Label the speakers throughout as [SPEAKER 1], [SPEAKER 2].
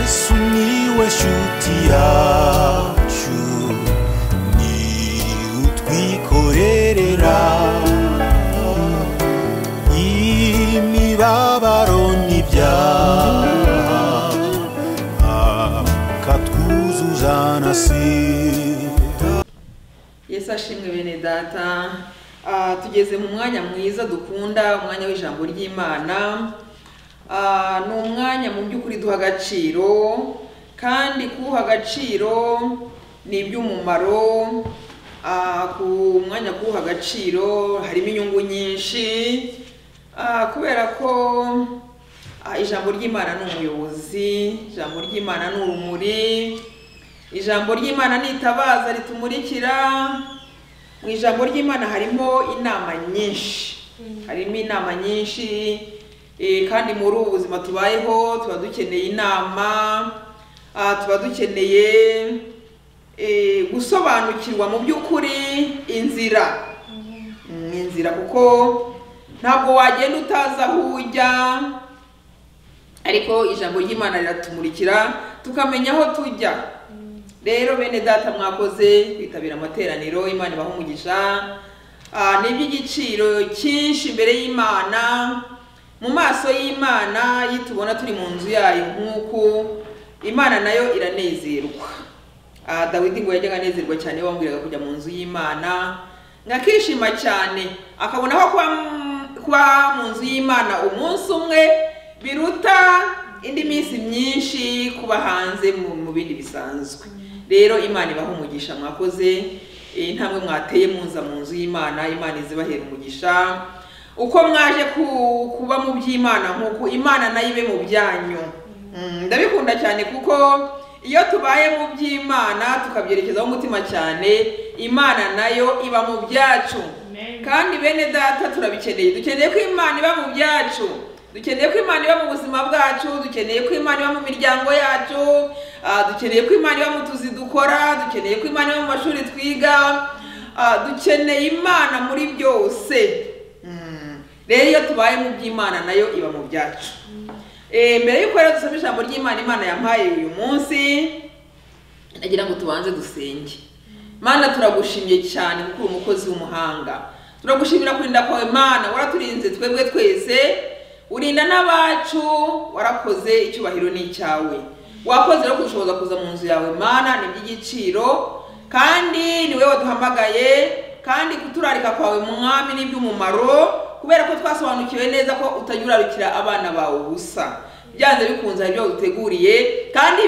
[SPEAKER 1] sumiłeś utiaciu ni utwikorerera imibabaro n'ibyaha akatwuzuza na sida
[SPEAKER 2] yesu ashimwe bene data Ah, tugeze mu mwanya mwiza dukunda umwanya w'ijambo ry'imana Ah, ni umwanya mu by'ukuri duha agaciro kandi kuwuha agaciro ni iby'umumaro Ah, ku mwanya kuwuha agaciro harimo inyungu nyinshi Ah, kubera ko ah, ijambo ry'imana ni umuyobozi ijambo ry'imana ni urumuri ijambo ry'imana ni itabaza ritumurikira mu ijambo ry'imana harimo inama nyinshi harimo inama nyinshi eh, kandi muri ubu buzima tubayeho tuba dukeneye inama ah, tuba dukeneye eh, gusobanukirwa mu by'ukuri inzira Mm, inzira kuko ntabwo wagenda utazi aho ujya ariko ijambo ry'imana riratumurikira tukamenya aho tujya rero bene data mwakoze kwitabira amateraniro imana ibaha umugisha Ah, ni iby'igiciro cyinshi imbere y'imana mu maso y'imana iyo tubona turi mu nzu yayo nk'uku imana nayo iranezerwa Ah, dawidi ngo yajyaga anezerwa cyane iyo bamubwiraga kujya mu nzu y'imana akishima cyane akabona ko kuba mu- kuba mu nzu y'imana umunsi umwe biruta indi minsi myinshi kuba hanze mu mu bindi bisanzwe rero imana ibaha umugisha mwakoze eh, intambwe mwateye muza mu nzu y'imana imana izibahera umugisha uko mwaje ku- kuba mu by'imana nk'uko imana nayo ibe mu byanyu Mm, ndabikunda cyane kuko iyo tubaye mu by'imana tukabyerekezaho umutima cyane imana nayo iba mu byacu
[SPEAKER 3] Amen.
[SPEAKER 2] kandi bene data turabikeneye dukeneye ko imana iba mu byacu dukeneye ko imana iba mu buzima bwacu dukeneye ko imana iba mu miryango yacu ah, dukeneye ko imana iba mu tuzi dukora dukeneye ko imana iba mu mashuri twiga ah, dukeneye imana muri byose Mm. rero iyo tubaye mu by'imana nayo iba mu byacu Eh, mbere y'uko rero dusoma ijambo ry'imana imana yampaye uyu munsi nagira ngo tubanze dusenge mana turagushimye cyane kuko uri umukozi w'umuhanga turagushimira kurinda kwawe mana waraturinze twebwe twese urinda n'abacu warakoze icyubahiro ni icyawe wakoze rero kudushoboza kuza mu nzu yawe mana ni iby'igiciro kandi ni wowe waduhamagaye kandi kuturarika kwawe mwami ni iby'umumaro kubera ko twasobanukiwe neza ko utajya urarikira abana bawe ubusa byanze bikunze hari ibyo waduteguriye kandi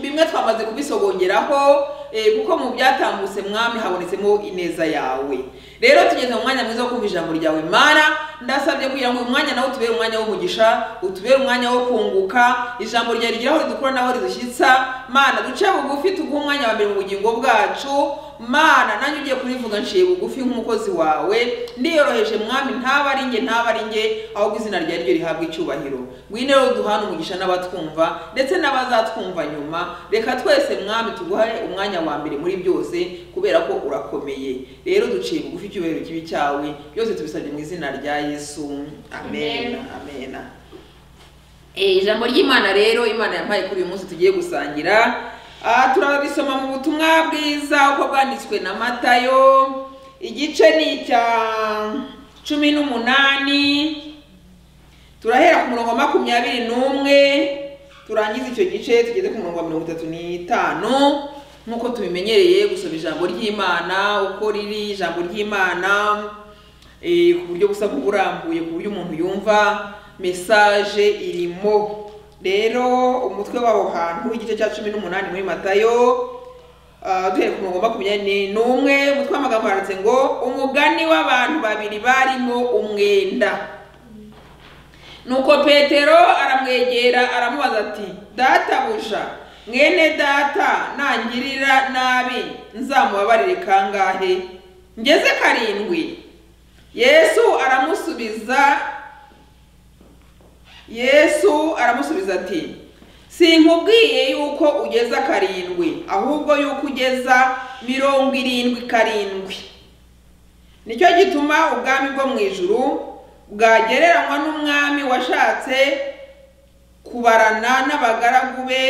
[SPEAKER 2] bimwe twamaze kubisogongeraho eh, kuko mu byatambutse mwami habonetsemo ineza yawe rero tugeze mu mwanya mwiza wo kumva ijambo ryawe mana ndasabye kugira ngo uyu mwanya nawe utubere umwanya w'umugisha utubere umwanya wo kunguka ijambo ryawe rigira aho ridukura n'aho ridushyitsa mana duce bugufi tuguhe umwanya wa mbere mu bugingo bwacu mana nanjye ugiye kurivuga nciye bugufi nk'umukozi wawe ndiyoroheje mwami ntaba ari nge ntaba ari nge ahubwo izina ryawe ryo rihabwa icyubahiro ngwino rero duhane umugisha n'abatwumva ndetse n'abazatwumva nyuma reka twese mwami tuguhe umwanya wa mbere muri byose kubera ko urakomeye rero duciye bugufi icyubahiro kibi cyawe byose tubisabye mu izina rya yesu amen
[SPEAKER 3] Amen.
[SPEAKER 2] amen Eh, ijambo ry'imana rero imana yampaye kuri uyu munsi tugiye gusangira Ah, turabisoma mu butumwa bwiza uko bwanditswe na matayo igice ni icya cumi n'umunani turahera ku murongo wa makumyabiri n'umwe turangiza icyo gice tugeze ku murongo wa mirongo itatu n'itanu nk'uko tubimenyereye gusoma ijambo ry'imana uko riri ijambo ry'imana eh, ku buryo busa nk'uburambuye ku buryo umuntu yumva mesaje irimo rero umutwe w'aho hantu w'igice cya cumi n'umunani muri matayo ah, duhereye ku murongo wa makumyabiri n'umwe umutwe w'amagambo handitse ngo umugani w'abantu babiri barimo umwenda nuko petero aramwegera aramubaza ati databuja mwene data nangirira nabi nzamubabarire kangahe ngeze karindwi yesu aramusubiza yesu aramusubiza ati sinkubwiye yuko ugeza karindwi ahubwo yuko ugeza mirongo irindwi karindwi nicyo gituma ubwami bwo mu ijuru bwagereranywa n'umwami washatse kubarana n'abagaragu be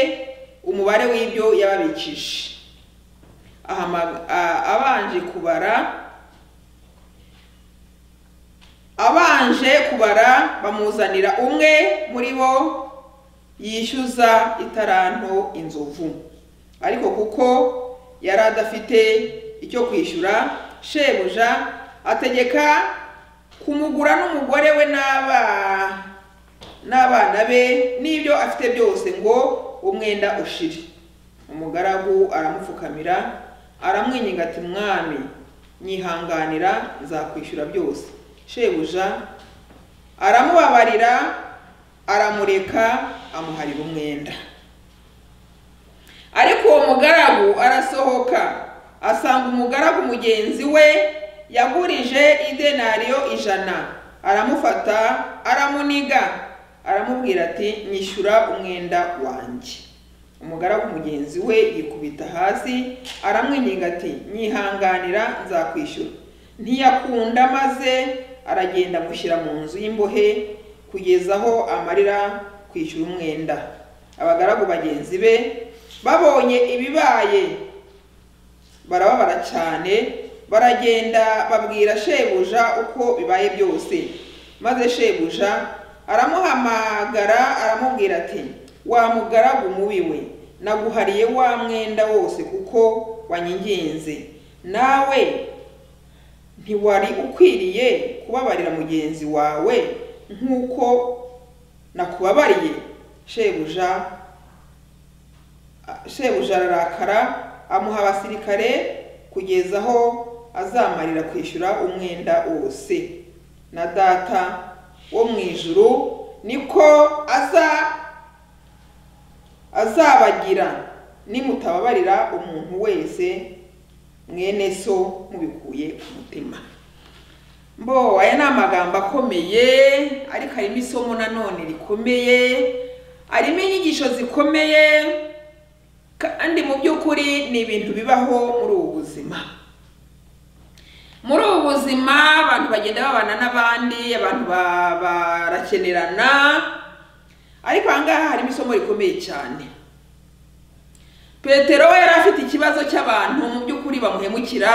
[SPEAKER 2] umubare w'ibyo yababikije Ahama- a- abanje kubara abanje kubara bamuzanira umwe muri bo yishyuza itaranto inzovu ariko kuko yari adafite icyo kwishyura shebuja ategeka kumugura n'umugore we n'aba- n'abana be n'ibyo afite byose ngo umwenda ushire umugaragu aramupfukamira aramwinginga ati mwami nyihanganira nzakwishyura byose shebuja aramubabarira aramureka amuharira umwenda ariko uwo mugaragu arasohoka asanga umugaragu mugenzi we yagurije idenariyo ijana aramufata aramuniga aramubwira ati nyishyura umwenda wanjye umugaragu mugenzi we yikubita hasi aramwinginga ati nyihanganira nzakwishyura ntiyakunda maze aragenda amushyira mu nzu y'imbohe kugeza aho amarira kwishyura umwenda abagaragu bagenzi be babonye ibibaye barababara cyane baragenda babwira shebuja uko bibaye byose maze shebuja aramuhamagara aramubwira ati wa mugaragu mubi we naguhariye wa mwenda wose kuko wanyinginze nawe ntiwari ukwiriye kubabarira mugenzi wawe nk'uko nakubabariye shebuja shebuja ararakara amuha abasirikare kugeza aho azamarira kwishyura umwenda wose na data wo mu ijuru niko aza azabagira nimutababarira umuntu wese mwene so mubikuye ku mutima mbo aya ni amagambo akomeye ariko harimo isomo nanone rikomeye harimo inyigisho zikomeye kandi mu by'ukuri ni ibintu bibaho muri ubu buzima muri ubu buzima abantu bagenda babana n'abandi abantu ba- barakenerana ariko aha ngaha harimo isomo rikomeye cyane petero we yari afite ikibazo cy'abantu mu by'ukuri bamuhemukira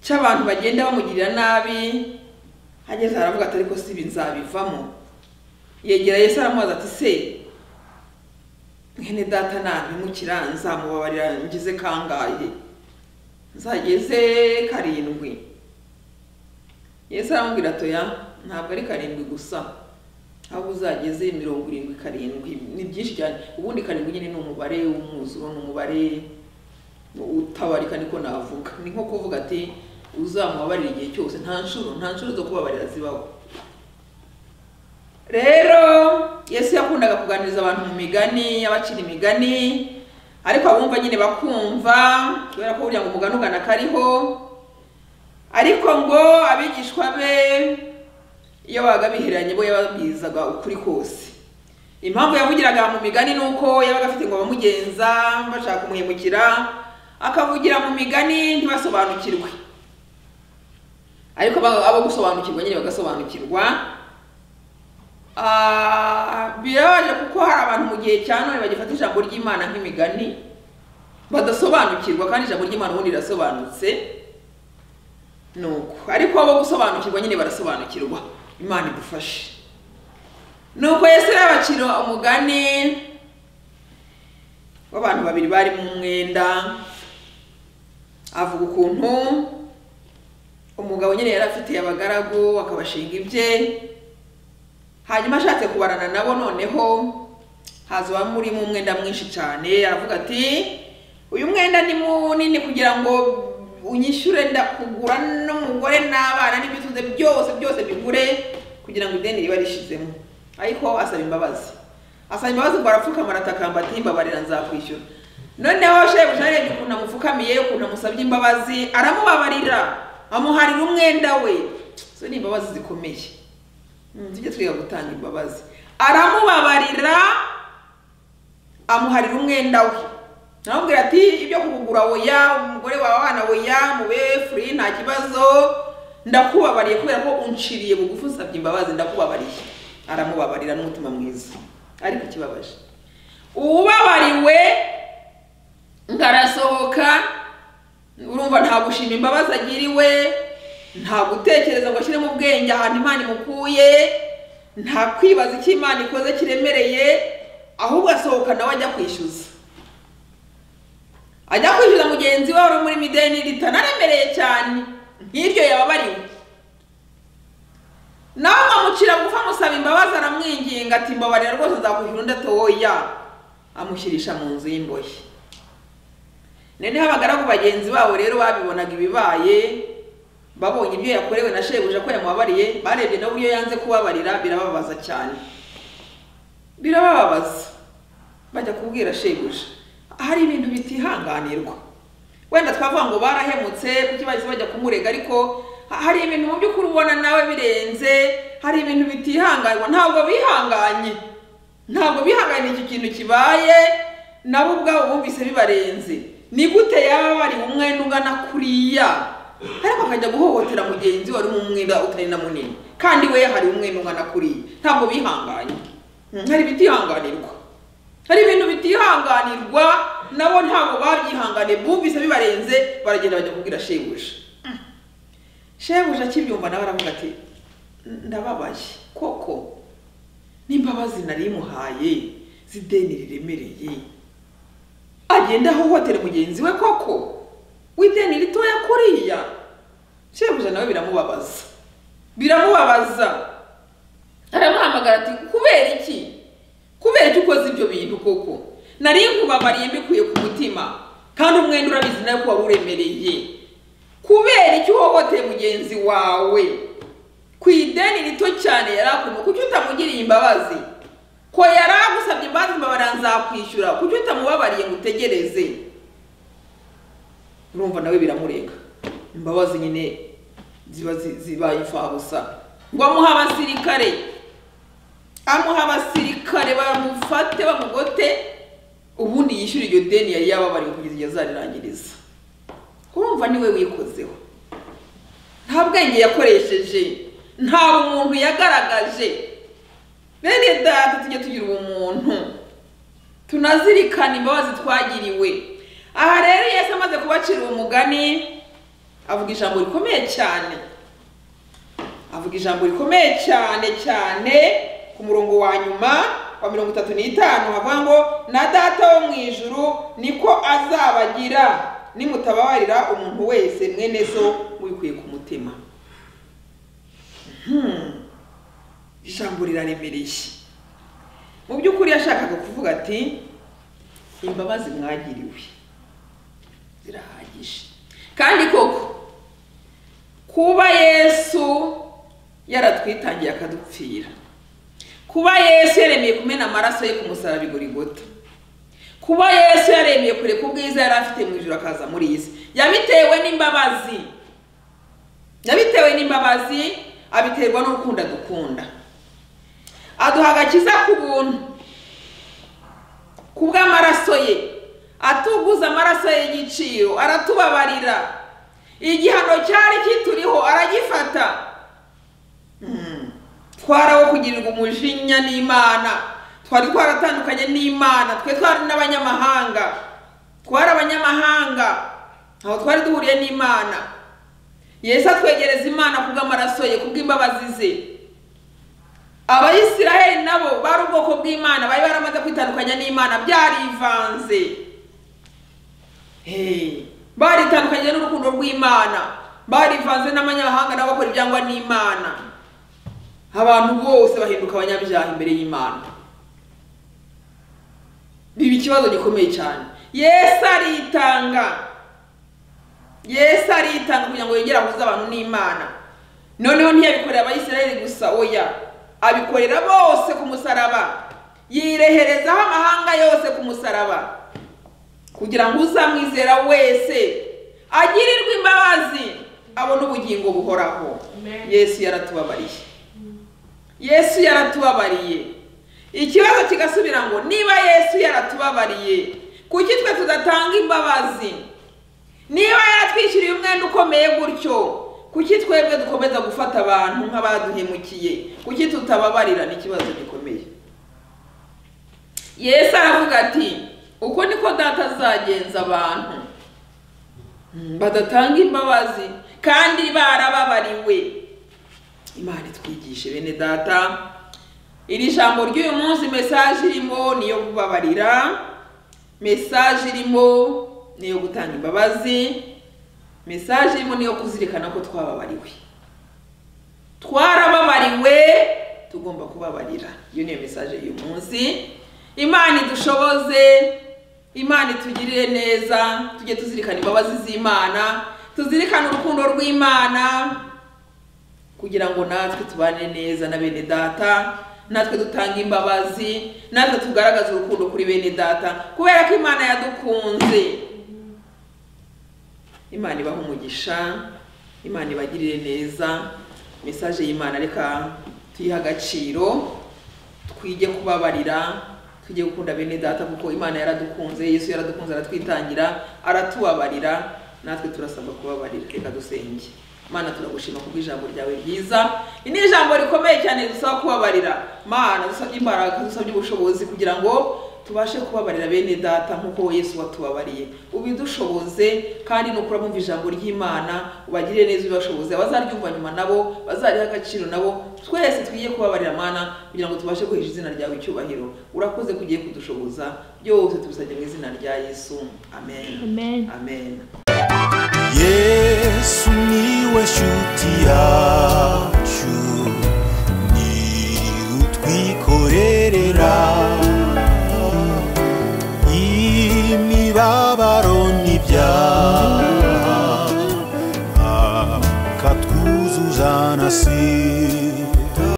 [SPEAKER 2] cy'abantu bagenda bamugirira nabi ageze aravuga ati ariko si ibi nzabivamo yegera yesu aramubaza ati se mwene data nampemukira nzamubabarira ngeze kangahe nzageze karindwi yesu aramubwira atoya ntabwo ari karindwi gusa ahubwo uzageze mirongo irindwi karindwi ni byinshi cyane ubundi karindwi nyine ni umubare w'umwuzuro ni umubare utabarika niko navuga ni nko kuvuga ati uzamubabarira igihe cyose nta nshuro nta nshuro zo kubabarira zibaho rero yesu yakundaga kuganiriza abantu mu migani abacira imigani ariko abumva nyine bakumva kubera ko burya ngo umugani ugana kariho ariko ngo abigishwa be iyo babaga bihereranye bo yababwirizaga ukuri kose impamvu yavugiraga mu migani ni uko yabaga afite ngo bamugenza bashaka kumuhemukira akavugira mu migani ntibasobanukirwe ariko abo abo gusobanukirwa nyine bagasobanukirwa Ah, birabaje kuko hari abantu mu gihe cya none bagifata ijambo ry'imana nk'imigani badasobanukirwa kandi ijambo ry'imana ubundi rirasobanutse ni uko ariko bo gusobanukirwa nyine barasobanukirwa imana idufashe ni uko yesu yabacira umugani w'abantu babiri bari mu mwenda avuga ukuntu umugabo nyine yari afitiye abagaragu akabashinga ibye hanyuma ashatse kubarana nabo noneho haza uwamurimo umwenda mwinshi cyane aravuga ati uyu mwenda ni munini kugira ngo unyishyure ndakugura n'umugore n'abana n'ibituze byose byose bigure kugira ngo ideni riba rishizemo ariko asaba imbabazi asaba imbabazi ngo arapfukama aratakamba ati mbabarira nzakwishyura noneho shebuja arebye ukuntu amupfukamiye ukuntu amusabye imbabazi aramubabarira amuharira umwenda we izo ni imbabazi zikomeye Mm, tujye twiga gutanga imbabazi aramubabarira amuharira umwenda we aramubwira ati ibyo kugugura oya umugore wawe abana oya mube furi nta kibazo ndakubabariye kubera ko unciriye bugufi usabye imbabazi ndakubabariye aramubabarira n'umutima mwiza ariko ikibabaje uwubabariwe nkarasohoka urumva nta gushima imbabazi agiriwe nta gutekereza ngo ashyire mu bwenge ahantu imana imukuye nta kwibaza icyo imana ikoze kiremereye ahubwo asohoka nawe ajya kwishyuza ajya kwishyuza mugenzi we wari muri mideni ritanaremereye cyane nk'iryo yababariwe nawe nkamucira gupfa musaba imbabazi aramwinginga ati mbabarira rwose nzakwishyura undi atoya amushyirisha mu nzu y'imbohe noneho abagaragu bagenzi babo rero babibonaga ibibaye babonye ibyo yakorewe na shebuja ko yamubabariye barebye n'uburyo yanze kubabarira birababaza cyane birababaza bajya kubwira shebuja hari ibintu bitihanganirwa wenda twavuga ngo barahemutse kuki bahise bajya kumurega ariko hari ibintu mu by'ukuri ubona nawe birenze hari ibintu bitihanganwa ntabwo bihanganye ntabwo bihanganye iki kintu kibaye nabo ubwabo bumvise bibarenze ni gute yaba bari umwenda ungana kuriya ariko akajya guhohotera mugenzi we wari umwenda utari na munini kandi we hari umwenda ungana kuriya ntabwo bihanganye hari ibitihanganirwa hari ibintu bitihanganirwa nabo ntabwo babyihanganiye bumvise bibarenze baragenda bajya kubwira shebuja shebuja akibyumva nawe aravuga ati ndababaye koko n'imbabazi nari imuhaye z'ideni riremereye agenda ahohotera mugenzi we koko w'ideni ritoya kuriya shebuja nawe biramubabaza biramubabaza aramuhamagara ati kubera iki kubera iki ukoze ibyo bintu koko nari nkubabariye mbikuye ku mutima kandi umwenda urabizi nawe ko wari uremereye kubera icyo uhohoteye mugenzi wawe ku ideni rito cyane yari akumva kuki utamugiriye imbabazi ko yari agusabye imbabazi mbabara nzakwishyura kuki utamubabariye ngo utegereze urumva nawe biramurega imbabazi nyine ziba zi- zibaye imfabusa ngo amuhe abasirikare amuha abasirikare bamufate bamugote ubundi yishyure iryo deni yari yababariwe kugeza igihe azarangiriza urumva niwe wikozeho nta bwenge yakoresheje nta umuntu yagaragaje bene data tujye tugira ubumuntu tunazirikana imbabazi twagiriwe aha rero yesu amaze kubacira umugani avuga ijambo rikomeye cyane avuga ijambo rikomeye cyane cyane ku murongo wa nyuma wa mirongo itatu n'itanu havuga ngo na data wo mu ijuru niko azabagira nimutababarira umuntu wese mwene so wikuye ku mutima Hmm. ijambo riraremereye mu by'ukuri yashakaga kuvuga ati imbabazi mwagiriwe zirahagije kandi koko kuba yesu yaratwitangiye akadupfira kuba yesu yaremeye kumena amaraso ye ku musaraba igorigota kuba yesu yaremeye kureka ubwiza yari afite mu ijoro akaza muri iyi si yabitewe n'imbabazi yabitewe n'imbabazi abiterwa n'urukundo adukunda aduha agakiza ku buntu ku bw'amaraso ye atuguza amaraso ye y'igiciro aratubabarira igihano cyari kituriho aragifata Mm. twarawo kugirirwa umujinya n'imana twari twaratandukanye n'imana twe twari n'abanyamahanga twari abanyamahanga aho twari duhuriye n'imana yesu atwegereza imana kubw'amaraso ye kubw'imbabazi ze abayisiraheli nabo bari ubwoko bw'imana bari baramaze kwitandukanya n'imana byarivanze Hey, baritandukanye n'urukundo rw'imana barivanze n'abanyamahanga nabo bakora ibyangwa n'imana abantu bose bahinduka abanyabyaha imbere y'imana biba ikibazo gikomeye cyane yesu aritanga yesu aritanga kugira ngo yongere ahuze abantu n'imana noneho ntiyabikorera abayisiraheli gusa oya abikorera bose ku musaraba yireherezaho amahanga yose ku musaraba kugira ngo uzamwizera wese agirirwe imbabazi abone ubugingo buhoraho
[SPEAKER 3] Amen.
[SPEAKER 2] yesu yaratubabariye yesu yaratubabariye ikibazo kigasubira ngo niba yesu yaratubabariye kuki twe tudatanga imbabazi niba yaratwishyuriye umwenda ukomeye gutyo kuki twebwe dukomeza gufata abantu nk'abaduhemukiye kuki tutababarira ni ikibazo gikomeye yesu aravuga ati uko niko data azagenza abantu Mm, badatanga imbabazi kandi barababariwe imana itwigishe bene data iri jambo ry'uyu munsi mesaje irimo ni iyo kubabarira mesaje irimo ni iyo gutanga imbabazi mesaje irimo ni iyo kuzirikana ko twababariwe twarababariwe tugomba kubabarira iyo niyo mesaje y'uyu munsi imana idushoboze imana itugirire neza tujye tuzirikana imbabazi z'imana tuzirikane urukundo rw'imana kugira ngo natwe tubane neza na bene data natwe dutange imbabazi natwe tugaragaze urukundo kuri bene data kubera ko imana yadukunze imana ibaha umugisha imana ibagirire neza mesaje y'imana reka tuyihe agaciro twige kubabarira tujye gukunda bene data kuko imana yaradukunze yesu yaradukunze aratwitangira aratubabarira natwe turasabwa kubabarira reka dusenge mana turagushima kubwo ijambo ryawe ryiza iri ni ijambo rikomeye cyane dusaba kubabarira mana dusabye imbaraga dusabye ubushobozi kugira ngo tubashe kubabarira bene data nk'uko yesu watubabariye ubidushoboze kandi nukura bumva ijambo ry'imana ubagirire neza ubibashoboze abazaryumva nyuma nabo bazariha agaciro nabo twese twiye kubabarira mana kugira ngo tubashe guhesha izina ryawe icyubahiro urakoze kugiye kudushoboza byose tubisabye mu izina rya yesu amen
[SPEAKER 3] Amen.
[SPEAKER 2] amen
[SPEAKER 1] yesu niwe shuti yacu ni utwiko